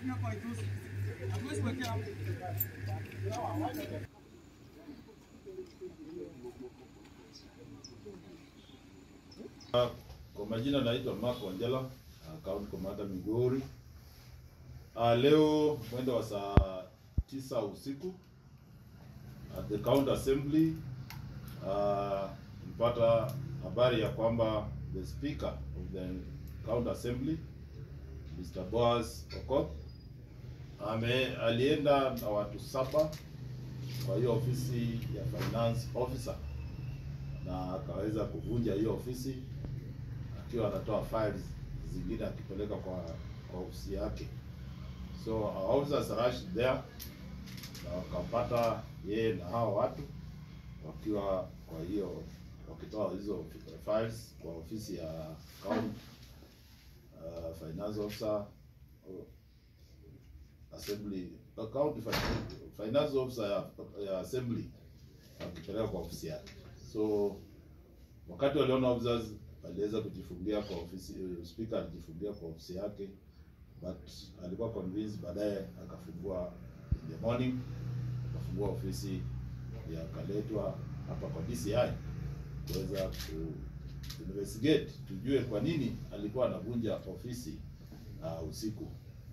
Kwa majina naitwa Mark Wanjala, County Commander Migori. Uh, leo mwendo wa saa tisa usiku at the county assembly uh, nilipata habari ya kwamba the speaker of the county assembly Mr. Boaz Okoth ame alienda na watu saba kwa hiyo ofisi ya finance officer na akaweza kuvunja hiyo ofisi akiwa anatoa files zingine akipeleka kwa kwa ofisi yake. So our officers rushed there na wakapata yeye na hao watu wakiwa kwa hiyo wakitoa hizo files kwa ofisi ya county uh, finance officer uh, assembly uh, county finance, finance officer ya, ya assembly wakipeleka kwa ofisi yake. So wakati waliona officers aliweza kujifungia kwa ofisi, speaker alijifungia kwa ofisi yake, but alikuwa convinced, baadaye akafungua in the morning, akafungua ofisi ya akaletwa hapa kwa DCI kuweza ku investigate tujue kwa nini alikuwa anavunja ofisi uh, usiku.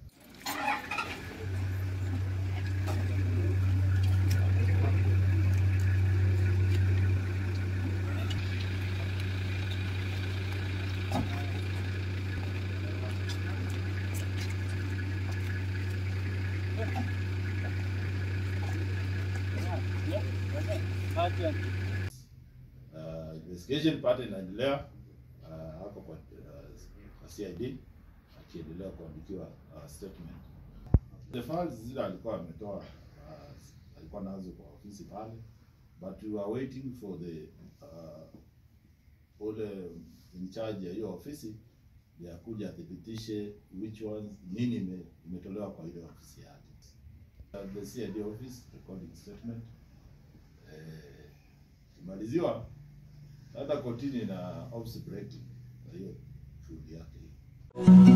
Uh, investigation part inaendelea uh, hapo kwa uh, CID akiendelea kuandikiwa uh, statement. The files zile alikuwa ametoa uh, alikuwa nazo kwa ofisi pale, but we are waiting for the uh, ule in charge ya hiyo ofisi ya kuja athibitishe which ones nini ime, imetolewa kwa ile ofisi yake. Uh, the CID office recording statement eh, kimaliziwa hata kotini na office breaking, kwa hiyo shughuli yake hiyo.